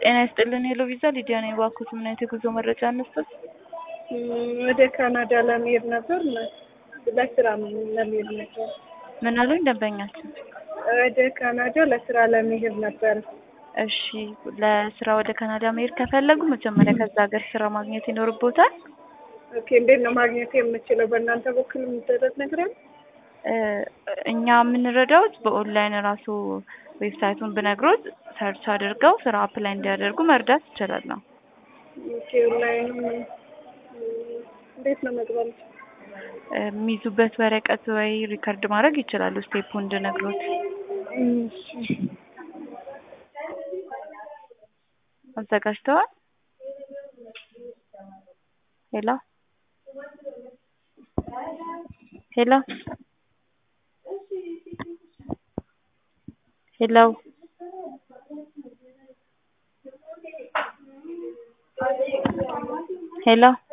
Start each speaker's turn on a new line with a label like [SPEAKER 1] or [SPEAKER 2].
[SPEAKER 1] ጤና ይስጥልን ሄሎ ቪዛ ሊዲያ ነኝ። እባክዎት ምን አይነት የጉዞ መረጃ እንስጠት?
[SPEAKER 2] ወደ ካናዳ ለመሄድ ነበር ለስራ ለመሄድ ነበር።
[SPEAKER 1] ምን አሉኝ ደንበኛችን?
[SPEAKER 2] ወደ ካናዳ ለስራ ለመሄድ ነበር።
[SPEAKER 1] እሺ ለስራ ወደ ካናዳ መሄድ ከፈለጉ መጀመሪያ ከዛ ሀገር ስራ ማግኘት ይኖርቦታል።
[SPEAKER 2] ኦኬ እንዴት ነው ማግኘት የምችለው? በእናንተ በኩል የሚደረግ ነገር አለ?
[SPEAKER 1] እኛ የምንረዳውት በኦንላይን ራሱ ዌብሳይቱን ብነግሮት ሰርች አድርገው ስራ አፕላይ እንዲያደርጉ መርዳት ይችላል ነው።
[SPEAKER 2] ኦኬ ኦንላይን እንዴት ነው መግባት?
[SPEAKER 1] የሚይዙበት ወረቀት ወይ ሪከርድ ማድረግ ይችላሉ። ስቴፑ እንድነግሮት አዘጋጅተዋል? ሄሎ ሄሎ ሄሎ ሄሎ